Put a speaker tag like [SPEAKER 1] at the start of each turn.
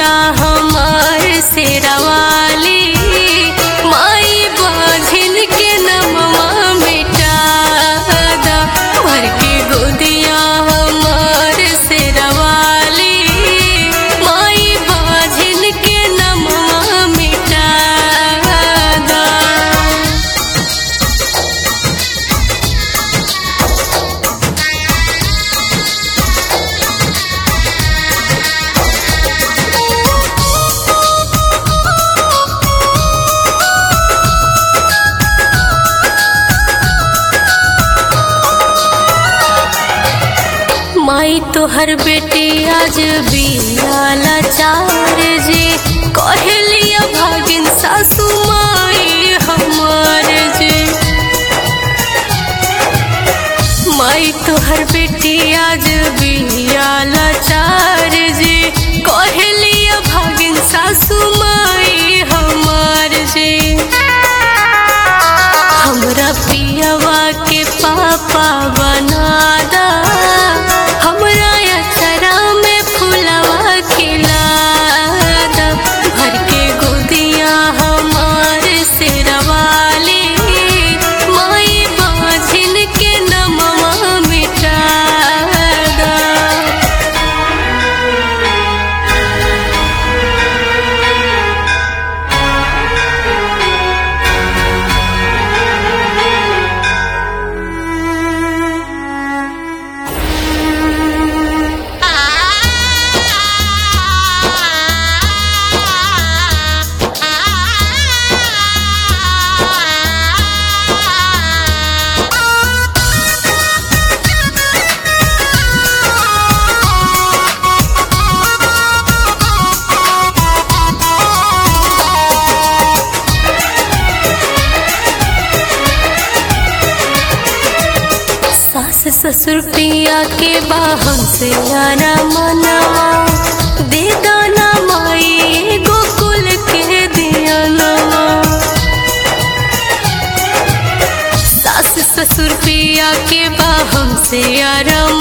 [SPEAKER 1] गोदिया हमार से रवाली माई बाझिन के नमवा मिटा दा भर के गोदिया हमार से रवाली माई बाझिन के नमवा मिटा दा माई तोहर बेटी आज बियाला चार जे कहलिया भागिन सासू माई हमार जे माई तोहर बेटी आज बियाला चार जे कहलिया भागिन सासू माई हमार जे हमरा पियवा के पापा बना दा हमरा अचरा में फुलवा खिला दा भर के गोदिया हमार से रवाली माई बाझिन के नमवा मिटा दा सास ससुर पिया के बाहम से यारा मनवा दे दाना माई गोकुल के दिया नवा सास ससुर पिया के बाहम से यारा